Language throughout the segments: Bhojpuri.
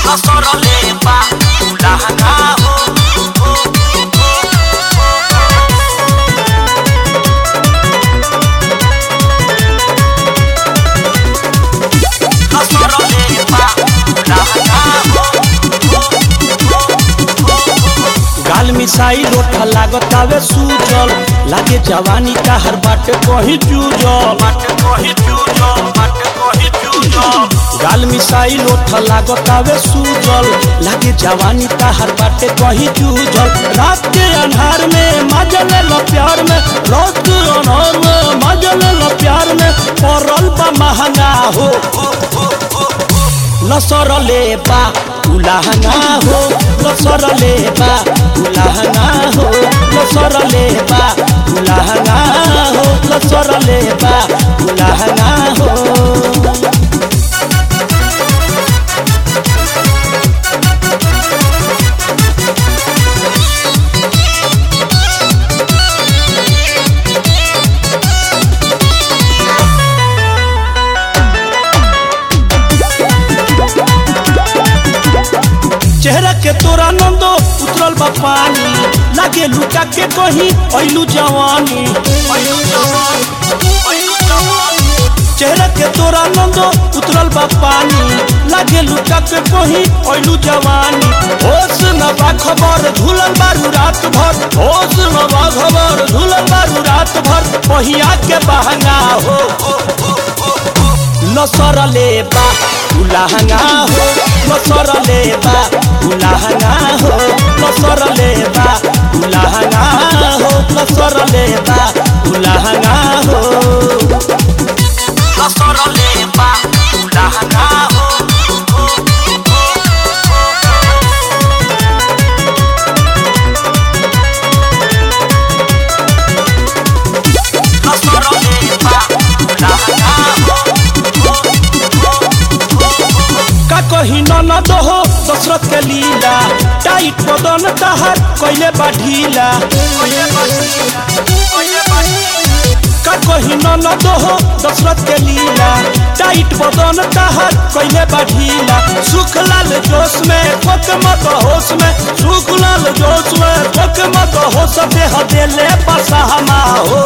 Kasorole pa ulahanga ho ho ho Kasorole pa ulahanga ho गाल मिसाई रोठा लागत आवे सूजल लागे जवानी का हर बाटे कहीं चूजल Mate kohi chujo mate kohi chujo गाल मिसाई लोठा लागत आवे सूजल लागे जवानी का हर बाटे कहीं चूजल रात के अन्हार में मजल लो प्यार में रात के अन्हार में मजल लो प्यार में पड़ल बा महंगा हो लसरले बा उलाहना हो लसरले बा उलाहना हो लसरले बा उलाहना हो लसरले बा उलाहना हो चेहरा के तोरा नंदो उतरल बा पानी लागे लुका के कहीं ऐलू जवानी Oyu jawan oyu jawan चेहरा के तोरा नंदो उतरल बा पानी लागे लुका के कहीं ऐलू जवानी होश न बा खबर झूलल बारू रात भर होश न बा खबर झूलल बारू रात भर पहिया के बहंगा हो लसरले बा उलाहंगा हो लसरले बा उलाहंगा हो लसरले बा उलाहंगा हो लसरले बा उलाहंगा हो Kasorole pa ulahanga ho Kasorole pa ulahanga ho का कही ननद हो दशरथ के लीला टाइट बदन तहर कैले बा ढीला Oye basila oye basila का कही ननद हो दशरथ के लीला टाइट बदन तहर कैले बा ढीला सुखलाल जोश में कोक मत होश में सुखलाल जोश में कोक मत होश देह देले बसहमा हो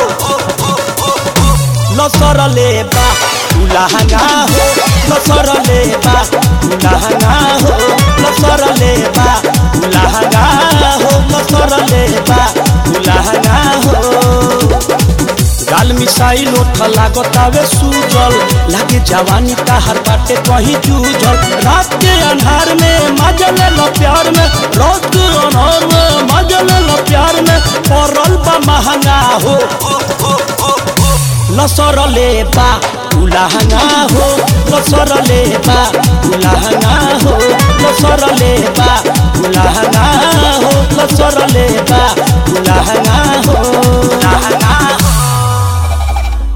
लसरले बा उलाहंगा हो लसरले बा उलाहंगा हो लसरले बा उलाहंगा हो लसरले बा उलाहंगा हो गाल मिसाई लोठ लागत आवे सूजल लागे जवानी का हर बाटे कहीं जूझल रात के अन्हार में मजल लो प्यार में रात के अन्हार में मजल लो प्यार में पड़ल बा महंगा हो लसरले बा उलाहंगा हो लसरले बा उलाहंगा हो लसरले बा उलाहंगा हो लसरले बा उलाहंगा